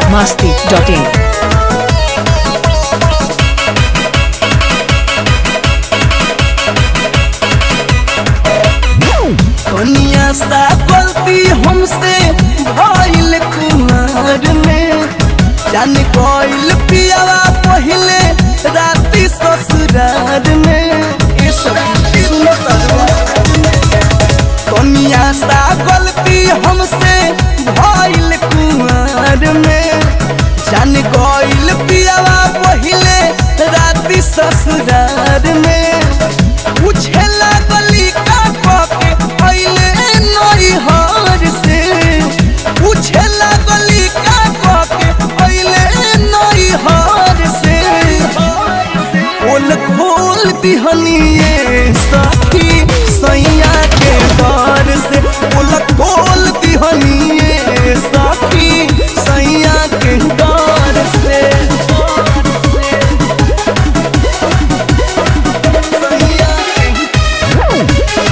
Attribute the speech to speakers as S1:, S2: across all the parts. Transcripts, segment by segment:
S1: masti.in.
S2: कनिया सा गलती हमसे भइल कुमार में जान गइल पियावा पहिले राती ससुरार में ए सब सुनो कनिया सा गलती हमसे भइल कुमार में जान गइल पियावा पहिले राती ससुरार में पूछे लागली का पाके पहिले नई हार से पूछे लागली का पाके पहिले नई हार से खोल खोल दिहनिए सखी सैया के डर से खोल खोल दिहनिए सखी सैया के डर से सैया के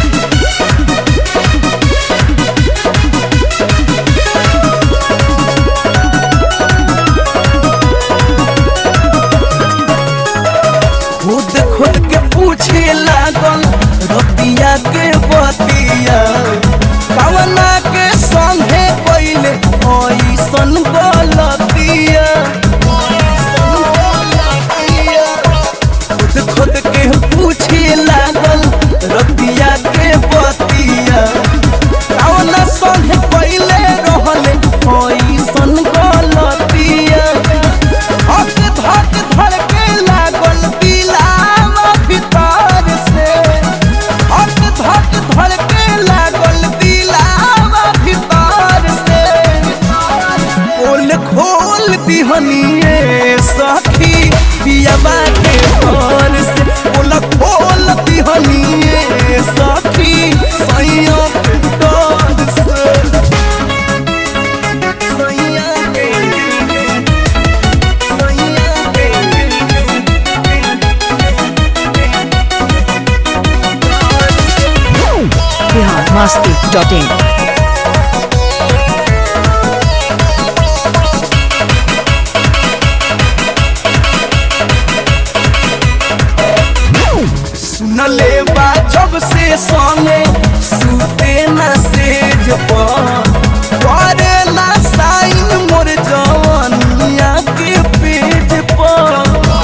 S2: खुद खुद के पूछे लागल रतिया के बतिया कवना के संगे पहिले ऐसन गलतिया खुद खुद के पूछे लागल रतिया के बतिया कवना संगे पहिले रहले ऐसन गलतिया हक धक धड़के लागल दिलावा भीतर से हक धक धड़के लागल दिलावा भीतर से खोल खोल दिहनिए सखी पियाबा के घर से खोल खोल दिहनिए सखी सैया के घर से सैया के
S1: Bihar masti.in.
S2: सुनले बा जब से संगे सुते न सेज पर करेला साइन मोर जवानिया के पेज पर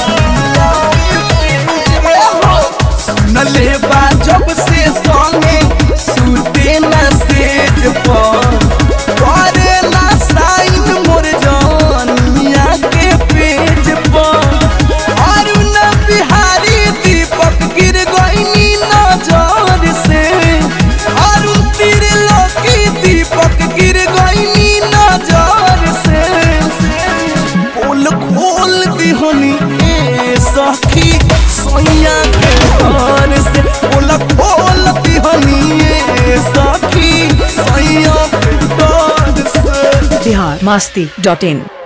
S2: सुनले बा जब से संगे सुते न सेज पर करेला साइन मोर जवानिया के पेज पर अरुण बिहारी दीपक गिर गईनी नजर से अरुण त्रिलोकी दीपक गिर गईनी नजर से खोल खोल दिहनी ए सखी सोया के घर से खोल खोल दिहनी ए सखी सोया के घर से
S1: Bihar masti.in.